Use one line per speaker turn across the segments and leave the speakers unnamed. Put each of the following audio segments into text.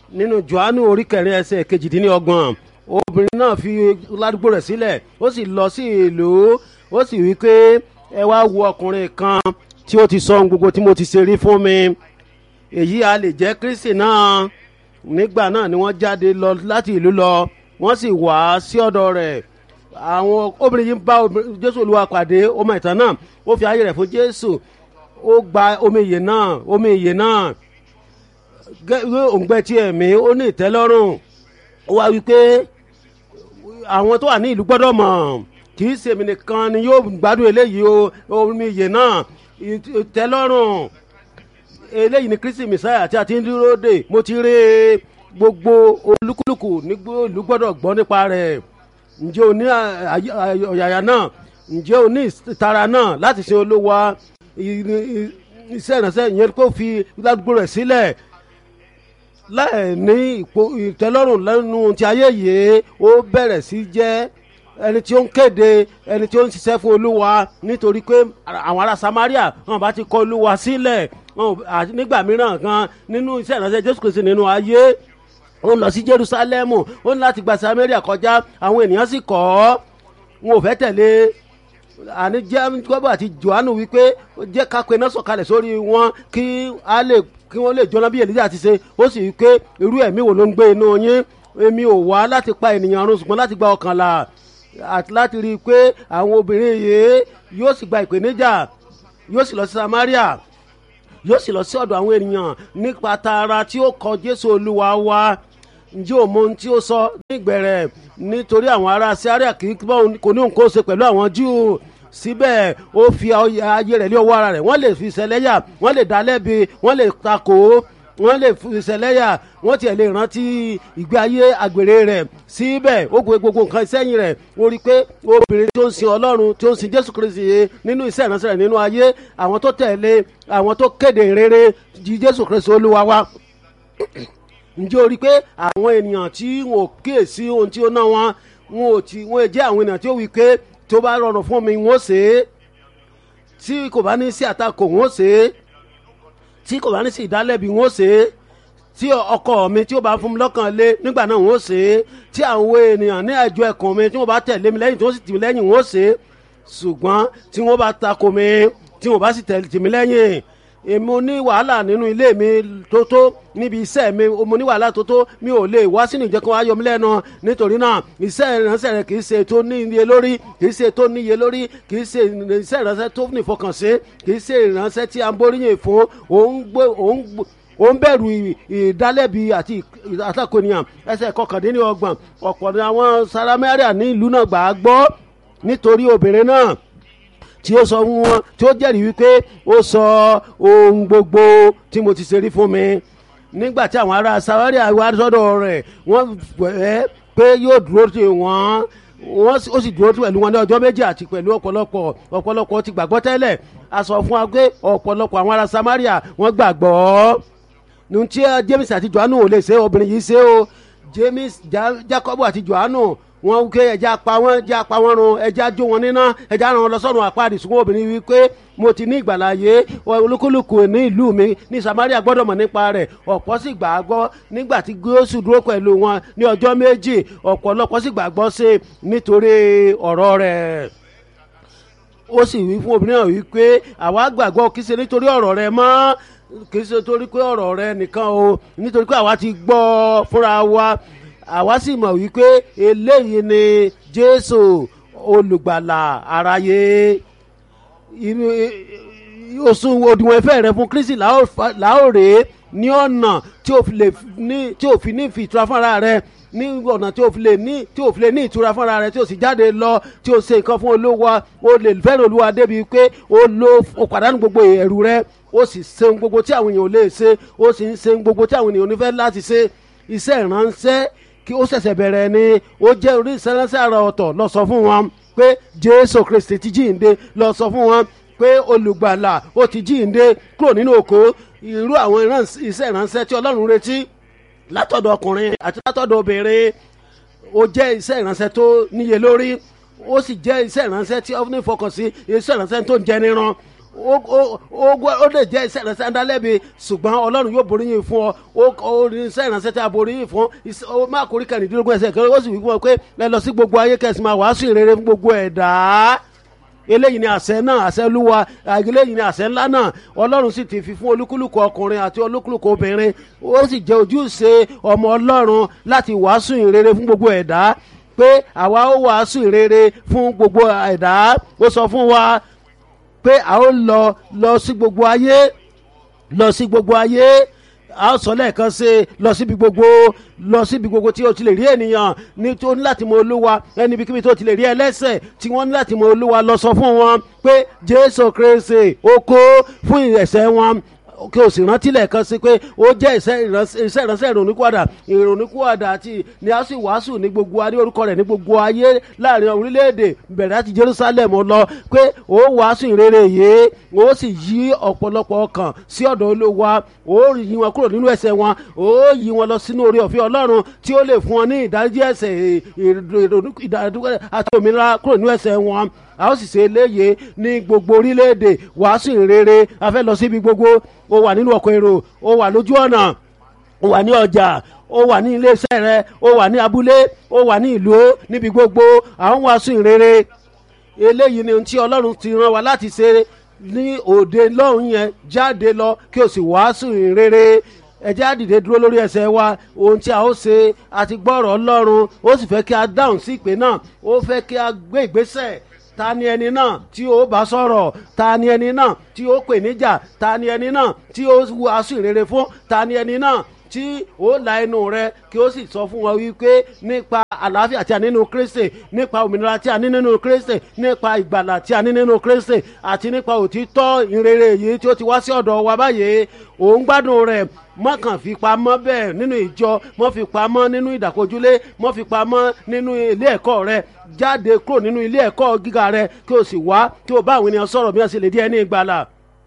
nínú johannu orí kẹrin ẹsẹ̀ kejìdínlọ́gbọ̀n obìnrin náà fi ládùúgbò rẹ̀ sílẹ̀ ó sì lọ sí ìlú ó sì wí pé ẹ wá wo ọkùnrin kan tí ó ti sọ ohun gbogbo tí mo ti ṣe rí fún mi èyí a lè jẹ́ kristi náà nígbà náà ni wọ́n jáde lọ láti ìlú lọ wọ́n sì wá sí ọ̀dọ̀ rẹ̀ àwọn obìnrin yìí ń bá obìnrin- jésù olúwa pàdé ọmọ ìtàn náà ó fi ayé rẹ̀ fún jésù ó gba omi ìyè náà omi ìyè náà gẹ́gẹ́ òǹgbẹ tí ẹ̀mí ó ní ìtẹ́lọ́rùn ó wá wípé àwọn tó wà ní ìlú gbọ́dọ̀ mọ̀ kì í ṣèmi nìkan ni yóò gbádùn eléyìí o omi ìyè náà ìt- ìtẹ́lọ́rùn eléyìí ni kristi messiah tí a ti ń dúró dè mo ti rí i. gbogbo olúkúlùkù ní gbó- ìlú gbọ́dọ̀ gbọ́ nípa rẹ̀ ǹjẹ́ o ní à- àyè- àyè- ọ̀yàyà náà ǹjẹ́ o ní ìtara náà láti ṣe olówó iṣẹ́ ìránṣẹ́ ìyẹn kó fi ládùúgbò rẹ̀ sílẹ̀ láì ní ipò ìtẹ́lọ́rùn lẹ́nu ti ayé yìí ó bẹ̀rẹ̀ sí jẹ́ ẹni tí ó ń kéde ẹni tí ó ń ṣiṣẹ́ fún olúwa nítorí pé àwọn ará samaria wọn bá ti kọ olúwa sílẹ̀ wọn ò- àti nígbà mìíràn gan nínú iṣẹ́ ìránṣẹ́ jésù kristi nínú ayé ó ń lọ sí jerusalemu ó ní láti gba samaria kọjá àwọn ènìyàn sì kọ́ ọ́ wọn ò fẹ́ tẹ̀lé àní jẹ́kọ́bù àti johannu wípé jẹ́ ká pe náà sọ̀kalẹ̀ sórí wọn kí a lè kí wọ́n lè jóná bí èlíjà ti ṣe ó sì wípé irú ẹ̀mí wo ló ń gbé inú yín èmi ò wá láti pa ènìyàn run ṣùgbọ́n láti gba ọkàn là àti láti rí i pé àwọn obìnrin yìí yóò sì gba ìpèníjà yóò sì lọ sí samaria yóò sì lọ sí ọ̀dọ̀ àwọn ènìyàn nípa tara tí ó kọ jésù olúwa wá ǹjẹ́ o mọ ohun tí ó sọ nígbẹ̀rẹ̀ nítorí àwọn ará syria kì í bá òun- kò ní nǹkan ó ṣe pẹ̀lú àwọn júù síbẹ̀ ó fi ayé rẹ̀ lé ọwọ́ ara rẹ̀ wọ́n lè fi ìṣẹ̀lẹ́yà wọ́n lè dá lẹ́bi wọ́n lè takò ó wọ́n lè fi ìṣẹ̀lẹ́yà wọ́n tiẹ̀ lè rántí ìgbé ayé àgbèrè rẹ̀ síbẹ̀ ó gbé gbogbo nǹkan sẹ́yìn rẹ̀ ó rí i pé obìnrin tó ń sin ọlọ́run tó ń sin jésù kristi yìí nínú iṣẹ́ ìránṣẹ́ rẹ̀ nínú ayé àwọn tó tẹ̀lé àwọn tó kéde rere jí jésù kristi olúwa wa ǹjẹ́ o rí i pé àwọn ènìyàn tí wọn ò kíyèsí ohun tí ó ná wọn wọn ò tí wọn jẹ́ àwọn ènìyàn tí ó wí pé tó bá rọrùn fún mi wọn ó ṣe é tí kò bá ní sí àtakò wọn ó ṣe é tí kò bá ní sí ìdálẹ́bi wọn ó ṣe é tí ọkọ mi tí ó bá fún mi lọ́kàn lé nígbà náà wọn ó ṣe é tí àwọn ènìyàn ní ẹjọ́ ẹ̀kàn mi tí wọ́n bá tẹ̀lé mi lẹ́yìn tí wọ́n sì tì mí lẹ́yìn wọn ó ṣe é ṣùgbọ́n tí wọ́n bá takò mi tí wọ́n bá sì tẹ̀lé tì mí lẹ́yìn èmi ò ní wàhálà nínú ilé mi tó tó níbi iṣẹ́ mi mo ní wàhálà tó tó mi ò lè wá sínú ìjẹ́kọ̀ wá yọ mí lẹ́nu nítorí náà iṣẹ́ ìránṣẹ́ rẹ kì í ṣe tó ní iye lórí kì í ṣe tó ní iye lórí kì í ṣe iṣẹ́ ìránṣẹ́ tó ní ìfọkànṣe kì í ṣe ìránṣẹ́ tí a ń boríyìn fún òun gbé òun gbé ó ń bẹ̀rù ìdálẹ́bi àti àtakò ènìyàn ẹsẹ̀ kọkàndínlọ́gbọ̀n ọ̀pọ̀ ni àwọn saramẹ́ríà ní ìlú náà gbà á gbọ́ nítorí obìnrin náà tí ó sọ fún wọn tí ó jẹ́rìí wípé ó sọ ohun gbogbo tí mo ti ṣe rí fún mi nígbà tí àwọn ará samaria wá sọ́dọ̀ rẹ̀ wọ́n fẹ́ pé yóò dúró tì wọ́n wọ́n ó sì dúró pẹ̀lú wọn ní ọjọ́ méjì àti pẹ̀lú ọ̀pọ̀lọpọ̀ ọ̀pọ̀lọpọ̀ ti gbàgbọ́ tẹ́lẹ̀ a sọ fún wa pé ọ̀pọ̀lọpọ̀ àwọn ará samaria wọ́n gbàgbọ́ ní tí james àti johannu ò lè ṣe obìnrin yìí ṣe o james jacob àti johannu wọn wípé ẹja pa wọn ẹja pa wọn run ẹja jó wọn níná ẹja ràn wọn lọ sọrun àpáàdì ṣùgbọ́n obìnrin wípé mo ti ní ìgbàláyé olúkúlùkù ní ìlú mi ní samaria gbọ́dọ̀ mọ̀ nípa rẹ̀ ọ̀pọ̀ sì gbàgbọ́ nígbà tí gúúsù dúró pẹ̀lú wọn ní ọjọ́ méjì ọ̀pọ̀lọpọ̀ sì gbàgbọ́ sí nítorí ọ̀rọ̀ rẹ̀ ó sì wí fún obìnrin náà wípé àwa gbàgbọ́ kí ṣe nítorí ọ̀rọ̀ rẹ mọ́ kì í ṣe torí pé ọ̀rọ̀ rẹ nìkan o nítorí pé àwa ti gbọ́ fúnra wa àwa sì mọ̀ wípé eléyìí ni jésù olùgbàlà aráyé oṣù òdiwọ̀n ìfẹ́ rẹ fún kristi láòrè ní ọ̀nà tí ò fi ní fi ìtura fúnra rẹ ní ọ̀nà tí o fi lè ní tí o fi lè ní ìtura fúnra rẹ tí o sì jáde lọ tí o ṣe nǹkan fún olówó o lè fẹ́ràn olúwa débi pé o lo o pàdánù gbogbo ẹ̀rù rẹ o sì ṣe gbogbo tí àwọn èèyàn ò lè ṣe o sì ń ṣe gbogbo tí àwọn èèyàn ò ní fẹ́ láti ṣe iṣẹ́ ìránṣẹ́ kí ó ṣẹ̀ṣẹ̀ bẹ̀rẹ̀ ni ó jẹ́ orí ìṣẹ́ránṣẹ́ àrà ọ̀tọ̀ lọ sọ fún wọn pé jésù kristi ti jíǹde lọ sọ fún wọn pé olùgbàlà ó ti jíǹde kúrò nínú òkó irú àwọn iṣẹ́ ìránṣẹ́ tí ọlọ́run retí látọ̀dọ̀ ọkùnrin àti látọ̀dọ̀ obìnrin ó jẹ́ iṣẹ́ ìránṣẹ́ tó níye lórí ó sì jẹ́ iṣẹ́ ìránṣẹ́ tí ọ́fíìnì fọkàn sí iṣẹ́ ìránṣẹ́ tó ń jẹ níran ó- ó ó- ó lè jẹ́ iṣẹ́ ìránṣẹ́ ńdálẹ́bi ṣùgbọ́n ọlọ́run yóò borí yín fún ọ ó ó ní iṣẹ́ ìránṣẹ́ tí a borí yín fún iṣẹ́- ó má kórìí kẹrìndínlógún ẹsẹ̀ kẹrẹ́ ó sì wí fún ọ pé ẹ lọ sí gbogbo ayé kẹsì máa wàásù ìrere fún gbogbo ẹ̀dá eléyìí ni àṣẹ náà àṣẹ olúwa eléyìí ni àṣẹ ńlá náà ọlọ́run sì ti fi fún olúkúlùkù ọkùnrin àti olúkúlùkù obìnrin ó sì jẹ́ ojúṣe ọmọ ọlọ́run láti wàásù ìrere fún gbogbo ẹ̀dá pé àwa ó wàásù ìrere fún gbogbo ẹ̀dá ó sọ fún wa pé a ó lọ lọ sí gbogbo ayé lọ sí gbogbo ayé a ó sọ lẹ́ẹ̀kan sí i lọ síbi gbogbo lọ síbi gbogbo tí o ti lè rí ènìyàn ní tó ní láti mọ olúwa ẹni ibikíbi tó ti lè rí ẹlẹ́sẹ̀ tí wọ́n ní láti mọ olúwa lọ sọ fún wọn pé jésù kristi ó kó fún ẹ̀ṣẹ̀ wọn kí o sì rántí lẹ́ẹ̀kan sí pé ó jẹ́ iṣẹ́ ìránṣẹ́ iṣẹ́ ìránṣẹ́ ìrònúkúwàdà ìrònúkúwàdà àti ni a sì wàásù ní gbogbo adé orúkọ rẹ̀ ní gbogbo ayé láàrin orílẹ̀-èdè bẹ̀rẹ̀ láti jerusalem lọ pé ó wàásù ìrere yìí ó sì yí ọ̀pọ̀lọpọ̀ ọkàn sí ọ̀dọ̀ olówó ó yí wọn kúrò nínú ẹsẹ̀ wọn ó yí wọn lọ sínú orí ọ̀fẹ́ ọlọ́run tí ó lè fún wọn ní ìdájí ẹsẹ̀ ìdádúgbò àti òmìnira kúrò nínú ẹsẹ̀ wọn a ó sì ṣe eléyè ní gbogbo orílẹ̀-èdè wàásù ìrere a fẹ́ lọ síbi gbogbo ó wà nínú ọkọ̀ èrò ó wà lójú ọ̀nà ó wà ní ọjà ó wà ní iléeṣẹ́ rẹ ó wà ní abúlé ó wà ní ìlú níbi gbogbo à ń wàásù ìrere eléyìí ni ohun tí ọlọ́run ti rán wa láti ṣe ní òde lọ́hùn yẹn jáde lọ kí o sì wàásù ìrere ẹjẹ́ àdìde dúró lórí ẹsẹ̀ wa ohun tí a ó ṣe àti gbọ́rọ̀ ọlọ́run ó sì fẹ́ kí a dáhùn sí ìpè náà ó fẹ́ kí a gbé ìgbésẹ̀ ta ni ẹni náà tí ó bá sọ̀rọ̀ ta ni ẹni náà tí ó pè níjà ta ni ẹni náà tí ó wàásù ìrere fún ta ni ẹni náà tí ó la ẹnu rẹ kí ó sì sọ fún wọn wípé nípa àlàáfíà tí a ní nínú kristi nípa òmìnira tí a ní nínú kristi nípa ìgbàlà tí a ní nínú kristi àti nípa òtítọ́ ìrere yìí tí ó ti wá sí ọ̀dọ̀ wa báyìí òun gbádùn rẹ̀ mọ́kàn fi pamọ́ bẹ́ẹ̀ nínú ìjọ mọ́ fi pamọ́ nínú ìdàkojúlé mọ́ fi pamọ́ nínú ilé ẹ̀kọ́ rẹ jáde kúrò nínú ilé ẹ̀kọ́ gíga rẹ kí o sì wá kí o bá àwọn ènìyàn sọ̀rọ̀ bí wọ́n sì lè di ẹni ìgbàlà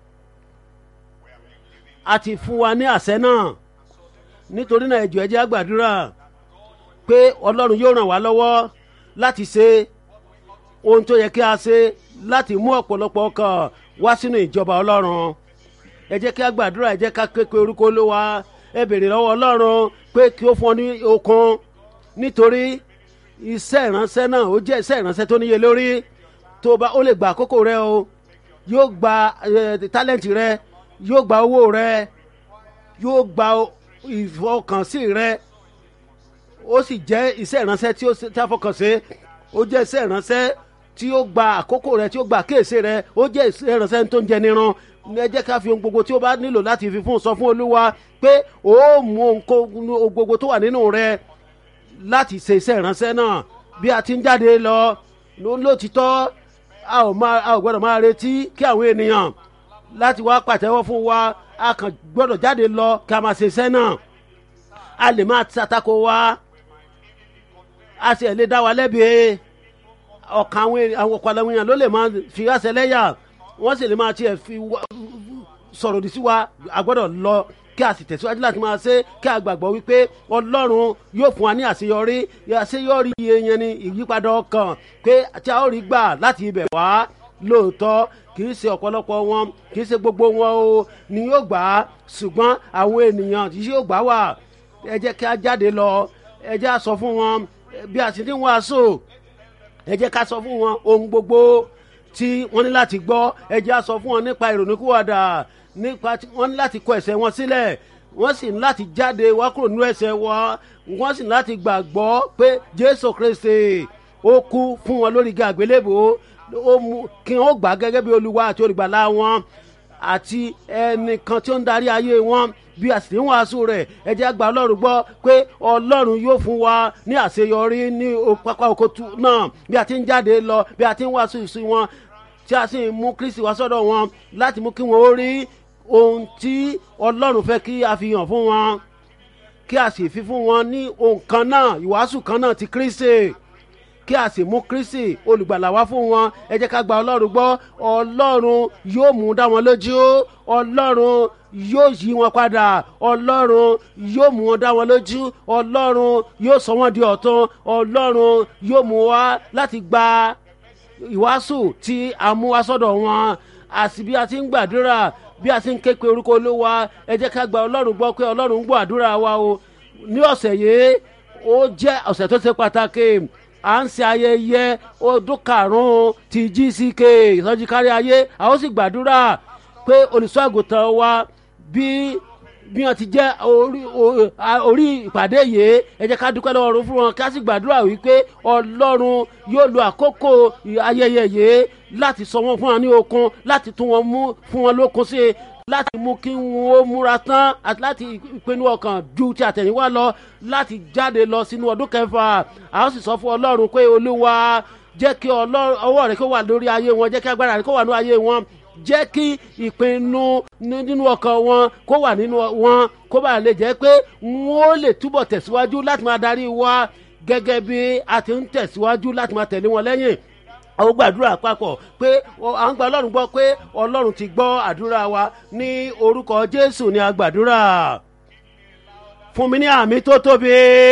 a ti fún wa ní àṣẹ náà nítorí náà ẹjọ́ ẹjẹ́ àgbàdúrà pé ọlọ́run yóò ràn wá lọ́wọ́ láti ṣe ohun tó yẹ kí a ṣe láti mú ọ̀pọ̀lọpọ̀ ọkàn wá sínú ìjọba ọlọ́run ẹ jẹ́ kí a gbàdúrà ẹ jẹ́ ká ké pe orúkọ olówa ẹ bèrè lọ́wọ́ ọlọ́run pé kí ó fún ọ ní okun nítorí iṣẹ́ ìránṣẹ́ náà ó jẹ́ iṣẹ́ ìránṣẹ́ tó níye lórí tó bá ó lè gba àkókò rẹ o yóò gba tálẹ́ǹtì rẹ yóò gba owó rẹ yóò gba ìfọkànsí rẹ ó sì jẹ́ iṣẹ́ ìránṣẹ́ tí ó tí a fọkàn sí ó jẹ́ iṣẹ́ ìránṣẹ́ tí ó gba àkókò rẹ tí ó gba kéèsì rẹ ó jẹ́ iṣẹ́ ìránṣẹ́ tó ń jẹ níran ẹ jẹ́ ká fi ohun gbogbo tí ó bá nílò láti fi fún sọ fún olúwa pé ó mú ohun gbogbo tó wà nínú rẹ láti ṣe iṣẹ́ ìránṣẹ́ náà bí a ti ń jáde lọ lótìtọ́ a ò máa a ò gbọ́dọ̀ máa retí kí àwọn ènìyàn láti wá pàtẹ́wọ́ fún wa a kàn gbọ́dọ̀ jáde lọ kí a máa ṣe iṣẹ́ náà a lè máa ṣàtakò wa a sì lè dá wa lẹ́bi ọ̀kan àwọn ọ̀pọ̀ àwọn èèyàn ló lè máa fi àṣẹ lẹ́yà wọ́n sì lè máa tiẹ̀ fi sọ̀rọ̀ òdì sí wa a gbọ́dọ̀ lọ kí a sì tẹ̀síwájú láti máa ṣe kí a gbàgbọ́ wípé ọlọ́run yóò fún wa ní àṣeyọrí àṣeyọrí yẹn ni ìyípadà ọkàn pé tí a ó rí gbà láti ibẹ̀ wá lóòótọ́ kì í ṣe ọ̀pọ̀lọpọ̀ wọn kì í ṣe gbogbo wọn o ni yóò gbà á ṣùgbọ́n àwọn ènìyàn tí yóò gbà wà ẹ jẹ́ kí a jáde lọ ẹ jẹ́ a sọ fún wọn bí a sì ní wàásù ẹ jẹ́ ká sọ fún wọn ohun gbogbo tí wọ́n ní láti gbọ́ ẹ jẹ́ a sọ fún wọn nípa ìrònúkúwàdà nípa wọ́n ní láti kọ ẹ̀sẹ̀ wọn sílẹ̀ wọ́n sì ní láti jáde wá kúrò nínú ẹ̀sẹ̀ wọn wọ́n sì ní láti gbàgbọ́ pé jésù kristi ó kú fún wọn lórí igi àgbélébò ó mú kí wọ́n gbà gẹ́gẹ́ bí olúwa àti olùgbàlà wọn àti ẹnìkan tí ó ń darí ayé wọn bí a sì ń wàásù rẹ̀ ẹ jẹ́ àgbà ọlọ́run gbọ́ pé ọlọ́run yóò fún wa ní àṣeyọrí ní pápá oko náà bí a ti ń jáde lọ bí a ti ń wàásù sí wọn tí a sì ń mú kristi wá sọ́dọ̀ wọn láti mú kí wọ́n ó rí ohun tí ọlọ́run fẹ́ kí a fi hàn fún wọn kí a sì fi fún wọn ní ohun kan náà ìwàásù kan náà ti kristi kí a sì mú kristi olùgbàlà wá fún wọn ẹ jẹ́ ká gba ọlọ́run gbọ́ ọlọ́run yóò mú dá wọn lójú ọlọ́run yóò yí wọn padà ọlọ́run yóò mú wọn dá wọn lójú ọlọ́run yóò sọ wọn di ọ̀tun ọlọ́run yóò mú wá láti gba ìwàásù tí a mú wá sọ́dọ̀ wọn àti bí a ti ń gbàdúrà bí a ti ń ké pe orúkọ olúwa ẹ jẹ́ ká gba ọlọ́run gbọ́ pé ọlọ́run ń gbọ́ àdúrà wa o ní ọ̀sẹ̀ yìí ó jẹ́ ọ̀sẹ̀ tó ṣe pàtàkì à ń ṣe ayẹyẹ ọdún karùn-ún ti gck ìsọjí kárí ayé a ó sì gbàdúrà pé olùṣọ́ àgùntàn wa bí bí wọn ti jẹ́ orí o- a- orí ìpàdé yìí ẹ jẹ́ ká dúpẹ́ lọ́wọ́ ọ̀run fún wọn ká sì gbàdúrà wípé ọlọ́run yóò lo àkókò ayẹyẹ yìí láti sọ wọn fún wọn ní okun láti tún wọn mú fún wọn lókun sí i láti mú kí wọn ó múra tán àti láti ìpinnu ọkàn ju ti àtẹ̀yìnwá lọ láti jáde lọ sínú ọdún kẹfà a ó sì sọ fún ọlọ́run pé olúwa jẹ́ kí ọlọ́run ọwọ́ rẹ̀ kó wà lórí ayé wọn jẹ́ kí agbára rẹ̀ kó wà lórí ayé wọn jẹ́ kí ìpinnu ní- nínú ọkàn wọn kó wà nínú wọn kó bá lè jẹ́ pé wọ́n ó lè túbọ̀ tẹ̀síwájú láti máa darí wa gẹ́gẹ́ bí a ti ń tẹ̀síwájú láti máa tẹ̀lé wọn lẹ́yìn àwọn gbàdúrà papọ̀ pé ọ- à ń gba ọlọ́run gbọ́ pé ọlọ́run ti gbọ́ àdúrà wa ní orúkọ jésù ní agbàdúrà fún mi ní àmì tó tóbi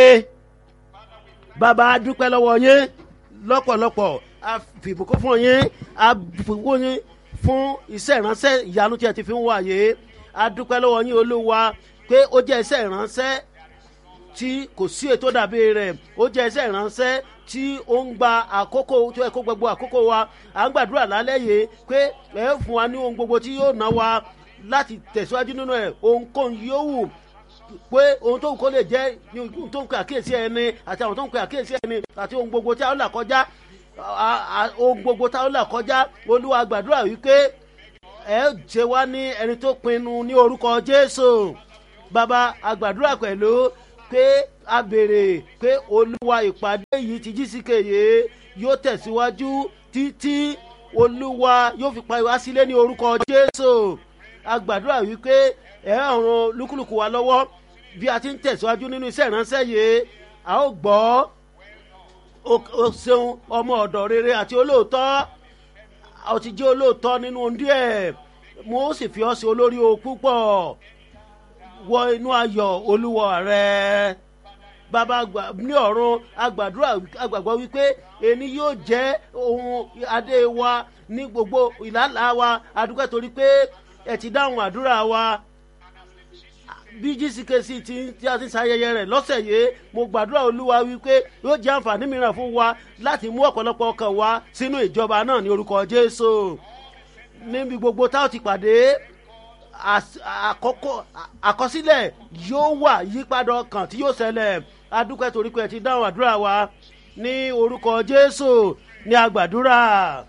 bàbá a dúpẹ́ lọ́wọ́ yín lọ́pọ̀lọpọ̀ a fìbùkún fún yín a fìbùkún yín fún iṣẹ́ ìránṣẹ́ ìyanu tí ẹ ti fi ń wáyé a dúpẹ́ lọ́wọ́ yín olúwa pé ó jẹ́ iṣẹ́ ìránṣẹ́ tí kò sí ètò dàbí rẹ̀ ó jẹ́ iṣẹ́ ìránṣẹ́ tí ó ń gba àkókò tó yẹ kó gbogbo àkókò wa à ń gbàdúrà lálẹ́ yìí pé ẹ fún wa ní ohun gbogbo tí yóò ná wa láti tẹ̀síwájú nínú ẹ̀ ohunkóhun yóò wù pé ohun tó ń kó lè jẹ́ ní ohun tó ń pe àkíyèsí ẹni àti àwọn tó ń pe àkíyèsí ẹni àti ohun gbogbo tí a ó là kọjá a- a- ohun gbogbo tí a ó là kọjá olúwa gbàdúrà wípé ẹ ṣe wá ní ẹni tó pinnu ní orúkọ jésù bàbá àgbàdúrà pẹ̀lú pé a béèrè pé olúwa ìpàdé yìí ti jísìkèyè yóò tẹ̀síwájú títí olúwa yóò fi pa ìwá sílé ní orúkọ jésù àgbàdúrà wípé ẹ ràn lúkúlùkù wa lọ́wọ́ bí a ti ń tẹ̀síwájú nínú iṣẹ́ ìránṣẹ́ yìí a ó gbọ́ o- o ṣeun ọmọ ọ̀dọ̀ rere àti olóòótọ́ ó ti jẹ́ olóòótọ́ nínú ohun díẹ̀ mo sì fi ọ́ sí olórí o púpọ̀ wọ inú ayọ̀ olúwa rẹ bàbá àgbà ní ọ̀run agbàdúrà agbàgbọ́ wípé ẹni yóò jẹ́ ohun adé wa ní gbogbo ìlàlá wa adúgbò torí pé ẹ ti dáhùn àdúrà wa bí gckc ti tí a ti ń ṣayẹyẹ rẹ lọ́sẹ̀ yìí mo gbàdúrà olúwa wípé yóò jẹ́ àǹfààní mìíràn fún wa láti mú ọ̀pọ̀lọpọ̀ ọkàn wa sínú ìjọba náà ní orúkọ jésù níbi gbogbo tá a ti pàdé às- àkọ́kọ́ àkọsílẹ̀ yóò wà yípadà ọkàn tí yóò ṣẹlẹ̀ adúpẹ́ torí pé ẹ ti dáhùn àdúrà wa ní orúkọ jésù ní agbàdúrà.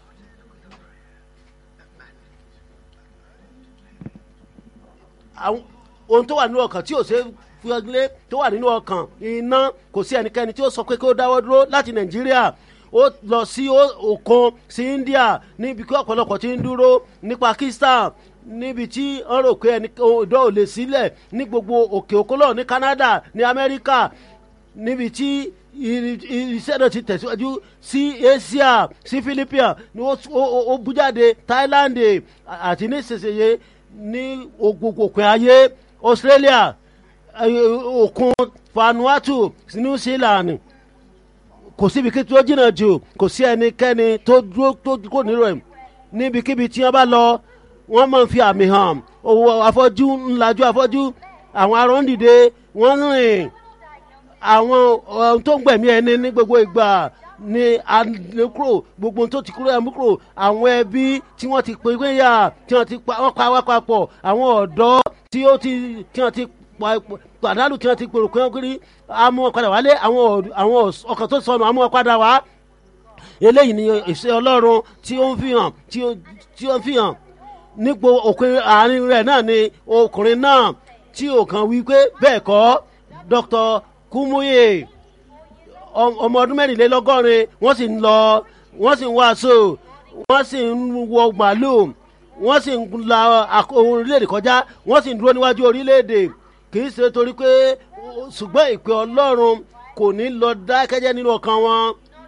àwọn ohun tó wà nínú ọkàn tí ò ṣe fúyọgilé tó wà nínú ọkàn iná kò sí ẹnikẹ́ni tí ó sọ pé kí ó dáwọ́ dúró láti nàìjíríà ó lọ sí ó- òkun sí india níbi kí ọ̀pọ̀lọpọ̀ ti ń dúró ní pakistan níbi tí wọ́n rò pé ẹni ìdán ò lè sílẹ̀ ní gbogbo òkè òkun náà ní canada ní amẹ́ríkà níbi tí iri- iri- iṣẹ́ náà ti tẹ̀síwájú sí asia sí philippines ni ó ó- ó bú jáde thailand àti ní ìsinsìnyí ní gbogbo òpin ayé australia eh, òkun vanuatu new zealand kò síbi kí tó jìnnà jù kò sí ẹnikẹ́ni tó dúró tó kò nílò ẹ̀ níbikíbi tí wọ́n bá lọ wọ́n máa ń fi àmì hàn owó afọ́jú ńlájú afọ́jú àwọn arọ́ ń dìde wọ́n ń rìn àwọn ohun tó ń gbẹ̀mí ẹni ní gbogbo ìgbà ní àlékúrò gbogbo ohun tó ti kúrò ẹ̀mú kúrò àwọn ẹbí tí wọ́n ti pè é yà tí wọ́n ti pa wọ́n pa wá papọ̀ àwọn ọ̀dọ́ tí ó ti tí wọ́n ti pa- pàdánù tí wọ́n ti pèrò pé wọ́n kiri amú ọ̀padà wálé àwọn ọ̀d- àwọn ọkàn tó sọnù amú ọ̀padà wá eléyìí ni ìṣe ọlọ́run tí ó ń fi hàn tí ó tí ó ń fi hàn nípò òpin àárín rẹ̀ náà ni ọkùnrin náà tí ò kàn wí pé bẹ́ẹ̀ kọ́ dr kumuye ọ- ọmọ ọdún mẹ́rìnlélọ́gọ́rin wọ́n sì ń lọ wọ́n sì ń wàásù wọ́n sì ń wọ màálùú wọ́n sì ń la àk- orílẹ̀-èdè kọjá wọ́n sì ń dúró níwájú orílẹ̀-èdè kì í ṣe torí pé ṣùgbọ́n ìpè ọlọ́run kò ní lọ dákẹ́jẹ́ nínú ọkàn wọn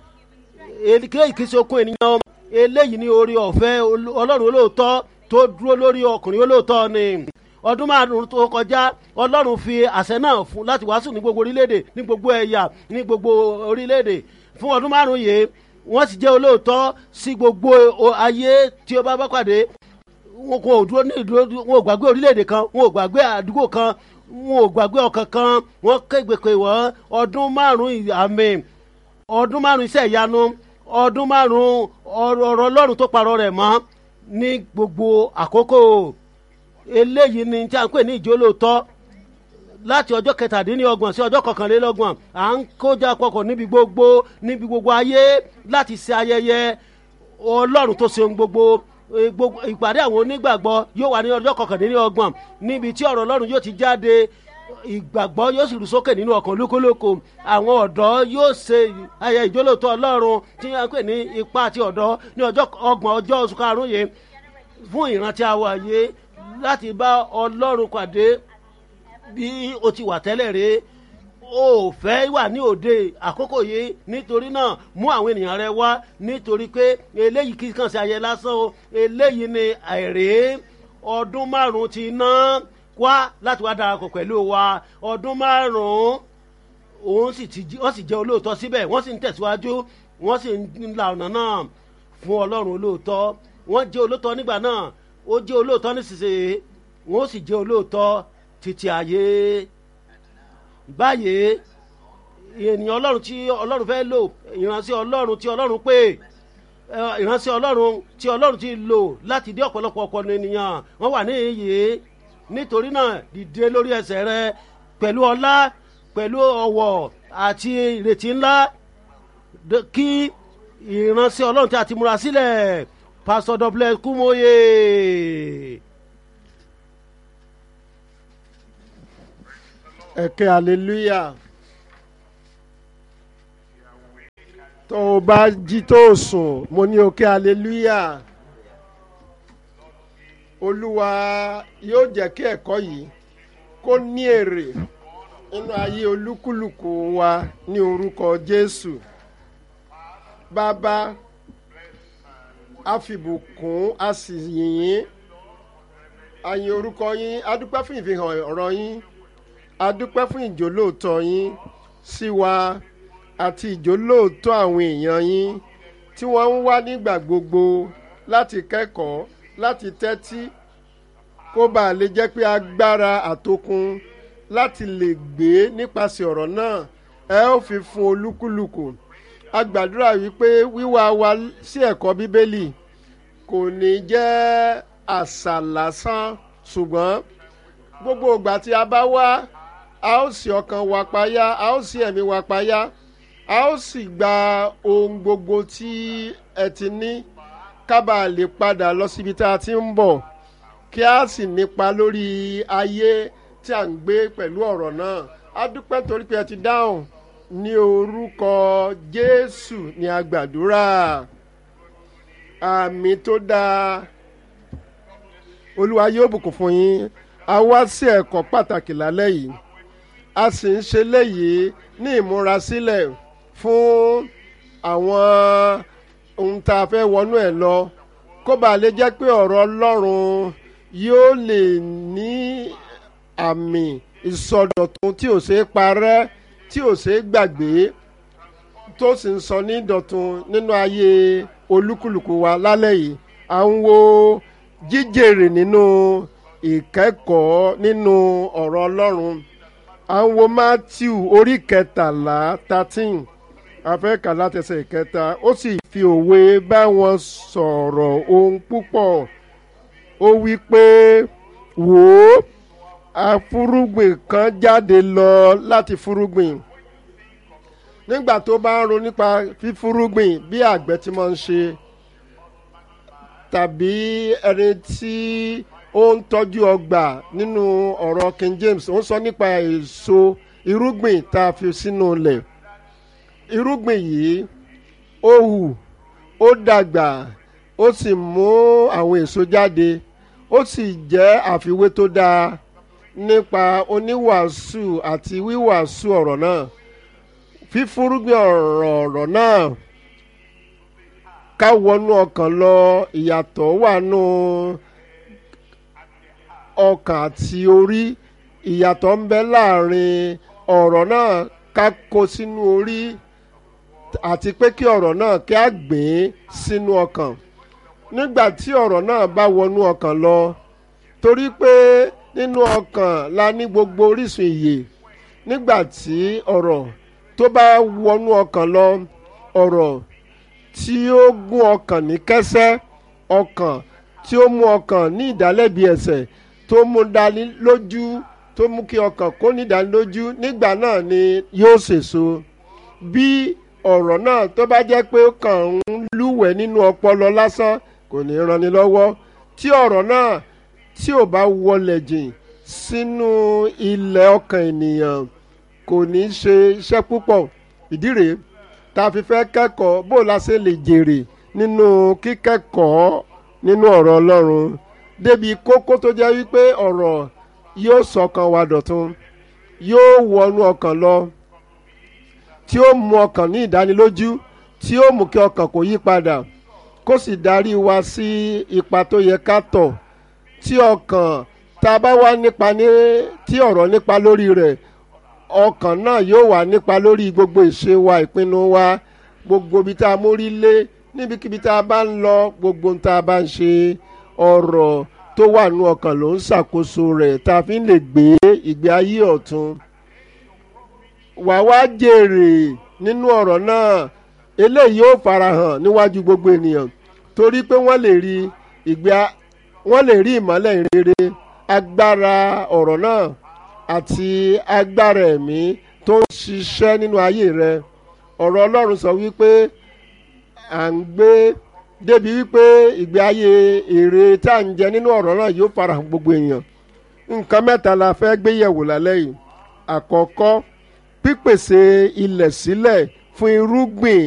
eléyìí kì í ṣe okun ènìyàn eléyìí ní orí ọ̀fẹ́ olú- ọlọ́run olóòótọ́ tó dúró lórí ọkùnrin olóòótọ́ ni ọdún márùn tó kọjá ọlọ́run fi àṣẹ náà fún láti wàásù ní gbogbo orílẹ̀-èdè ní gbogbo ẹ̀yà ní gbogbo orílẹ̀-èdè fún ọdún márùn yìí wọ́n sì jẹ́ olóòótọ́ sí gbogbo o- ayé tí ó bá bá pàdé wọn kò dúró ní ìdúró wọn ò gbàgbé orílẹ̀-èdè kan wọn ò gbàgbé àdúgbò kan wọn ò gbàgbé ọkàn kan wọn kégbèké wọ́n ọdún márùn-ún àmì ọdún márùn-ún iṣẹ́ ìyanu ọdún márùn-ún ọ̀rọ̀ ọlọ́run tó parọ́ rẹ̀ mọ́ ní gbogbo àkókò eléyìí ni tí a ń pè ní ìjólóòtọ́ láti ọjọ́ kẹtàdínlọ́gbọ̀n sí ọjọ́ kọkànlélọ́gbọ̀n à ń kójà pọkàn níbi gbogbo níbi gbogbo ayé láti ṣe ayẹyẹ ọlọ́run tó ṣe ohun gbogbo e, gbogbo- ìpàdé àwọn onígbàgbọ́ yóò wà ní ọjọ́ kọkàndínlọ́gbọ̀n níbi tí ọ̀rọ̀ ọlọ́run yóò ti jáde ìgbàgbọ́ yóò sì rú sókè nínú ọkàn lókòlókò àwọn ọ̀dọ́ yóò ṣe ayẹyẹ ìjólóòtọ́ ọlọ́run tí a ń pè ní ipa àti ọ̀dọ́ ní ọjọ́ ọgbọ̀n ọjọ́ oṣù karùn-ún yìí fún ìrántí àwọn àyè láti bá ọlọ́run pàdé bí o ti wà tẹ́lẹ̀ rè o ò fẹ́ wà ní òde àkókò yìí nítorí náà mú àwọn ènìyàn rẹ wá nítorí pé eléyìí kì í kàn sí ayẹyẹ lásán o eléyìí ni àìrè ọdún márùn ti ná wá láti wá darapọ̀ pẹ̀lú wa ọdún márùn òun sì ti jí- wọ́n sì jẹ́ olóòótọ́ síbẹ̀ wọ́n sì ń tẹ̀síwájú wọ́n sì ń la ọ̀nà náà fún ọlọ́run olóòótọ́ wọ́n jẹ́ olóòótọ́ nígbà náà ó jẹ́ olóòótọ́ nísinsìnyí wọ́n sì jẹ́ olóòótọ́ títí ayé báyìí ènìyàn ọlọ́run tí ọlọ́run fẹ́ lò ìránṣẹ́ ọlọ́run tí ọlọ́run pè ẹ, ìránṣẹ́ ọlọ́run tí ọlọ́run ti lò láti dé ọ̀pọ̀lọpọ̀ ọ̀pọ̀ ènìyàn wọ́n wà ní iyì nítorí náà dìde lórí ẹsẹ̀ rẹ pẹ̀lú ọlá pẹ̀lú ọ̀wọ̀ àti ìrètí ńlá d- kí ìránṣẹ́ ọlọ́run tí a ti múra sílẹ̀ pásítọ̀ dọ́blẹ̀ kúmóye.
ẹ̀kẹ́ hallelujah tó o bá jí tó o sùn mo ní òkè hallelujah olúwa yóò jẹ́ kí ẹ̀kọ́ yìí kó ní èrè nínú ayé olúkúlùkù wa ní orúkọ jésù bàbá a fìbùkún a sì yìn yín a yìn orúkọ yín a dúpẹ́ fún ìfihàn ọ̀rọ̀ yín a dúpẹ́ fún ìjólóòtọ́ yín sí wa àti ìjólóòtọ́ àwọn èèyàn yín tí wọ́n ń wá nígbà gbogbo láti kẹ́kọ̀ọ́ láti tẹ́tí kó bá lè jẹ́ pé agbára àtokun láti lè gbé nípasẹ̀ ọ̀rọ̀ náà ẹ ó fi fún olúkúlùkù a gbàdúrà wípé wíwá wa sí ẹ̀kọ́ bíbélì kò ní jẹ́ àṣà lásán ṣùgbọ́n gbogbo ìgbà tí a bá wá a ó sì ọkàn wa payá a ó sì ẹ̀mí wa payá a ó sì gba ohun gbogbo tí ẹ ti ní kábà lè padà lọ síbi tá a ti ń bọ̀ kí a sì nípa lórí ayé tí a ń gbé pẹ̀lú ọ̀rọ̀ náà a dúpẹ́ torí pé ẹ ti dáhùn ní orúkọ jésù ní a gbàdúrà àmì tó dáa olúwa yóò bùkún fún yín a wá sí ẹ̀kọ́ pàtàkì lálẹ́ yìí a sì ń ṣe léyìí ní ìmúrasílẹ̀ fún àwọn ohun tá a fẹ́ wọnú ẹ̀ lọ kó bàa lè jẹ́ pé ọ̀rọ̀ ọlọ́run yóò lè ní àmì ìsọdọ̀tun tí ò ṣeé parẹ́ tí ò ṣeé gbàgbé tó sì ń sọ ní ìdọ̀tun nínú ayé olúkúlùkù wa lálẹ́ yìí à ń wo jíjèrè nínú ìkẹ́kọ̀ọ́ nínú ọ̀rọ̀ ọlọ́run à ń wo matthew orí kẹtàlá thirteen afẹ́kà látẹsẹ̀ ìkẹta ó sì fi òwe bá wọn sọ̀rọ̀ ohun púpọ̀ ó wí pé wò ó afúrúgbìn kan jáde lọ láti fúrúgbìn nígbà tó bá ń ronú nípa fífúrúgbìn bí àgbẹ̀ ti máa ń ṣe tàbí ẹni tí ó ń tọ́jú ọgbà nínú ọ̀rọ̀ king james ó ń sọ nípa èso irúgbìn tá a fi sínú ilẹ̀ irúgbìn yìí ó hù ó dàgbà ó sì mú àwọn èso jáde ó sì jẹ́ àfiwé tó dáa nípa oníwàásù àti wíwàásù ọ̀rọ̀ náà fífúrúgbìn ọ̀rọ̀ ọ̀rọ̀ náà ká wọnú ọkàn lọ ìyàtọ̀ wà nù ọkàn àti orí ìyàtọ̀ ń bẹ láàrin ọ̀rọ̀ náà ká kó sínú orí àti pé kí ọ̀rọ̀ náà kí á gbìn sínú ọkàn nígbà tí ọ̀rọ̀ náà bá wọnú ọkàn lọ torí pé nínú ọkàn la ní gbogbo orísun ìyè nígbà tí ọ̀rọ̀ tó bá wọnú ọkàn lọ ọ̀rọ̀ tí ó gún ọkàn ní kẹ́sẹ́ ọkàn tí ó mú ọkàn ní ìdálẹ́bi ẹ̀ṣẹ̀ tó mú dání lójú tó mú kí ọkàn kó ní ìdánilójú nígbà náà ni yóò sèso bí ọ̀rọ̀ náà tó bá jẹ́ pé ó kàn ń lúwẹ̀ẹ́ nínú ọpọlọ lásán kò ní ranni lọ́wọ́ tí ọ̀rọ̀ náà tí ò bá wọlẹ̀ jìn sínú ilẹ̀ ọkàn ènìyàn kò ní ṣe iṣẹ́ púpọ̀ ìdí rèé tá a fi fẹ́ kẹ́kọ̀ọ́ bó la ṣe lè jèrè nínú kíkẹ́kọ̀ọ́ nínú ọ̀rọ̀ Ọlọ́run débi kókó tó jẹ́ wípé ọ̀rọ̀ yóò sọkàn wa dọ̀tun yóò wọnú ọkàn lọ tí ó mú ọkàn ní ìdánilójú tí ó mú kí ọkàn kó yí padà kó sì darí wa sí ipa tó yẹ ká tọ̀ tí ọkàn tá a bá wá nípa ní tí ọ̀rọ̀ nípa lórí rẹ̀ ọkàn náà yóò wà nípa lórí gbogbo ìṣe wa ìpinnu wa gbogbo ibi tá a mórí lé níbikíbi tá a bá ń lọ gbogbo tá a bá ń ṣe ọ̀rọ̀ tó wà nú ọkàn ló ń ṣàkóso rẹ̀ tá a fi ń lè gbé ìgbé ayé ọ̀tun wà wá jèrè nínú ọ̀rọ̀ náà eléyìí yóò farahàn níwájú gbogbo ènìyàn torí pé wọ́n lè rí ìgbé wọ́n lè rí ìmọ́lẹ̀ ìrere agbára ọ̀rọ̀ náà àti agbára ẹ̀mí tó ń ṣiṣẹ́ nínú ayé rẹ ọ̀rọ̀ Ọlọ́run sọ wípé à ń gbé débi wípé ìgbé ayé èrè tá à ń jẹ nínú ọ̀rọ̀ náà yóò farahàn gbogbo èèyàn nǹkan mẹ́ta la fẹ́ gbé yẹ̀wò lálẹ́ yìí àkọ́kọ́ pípèsè ilẹ̀ sílẹ̀ fún irúgbìn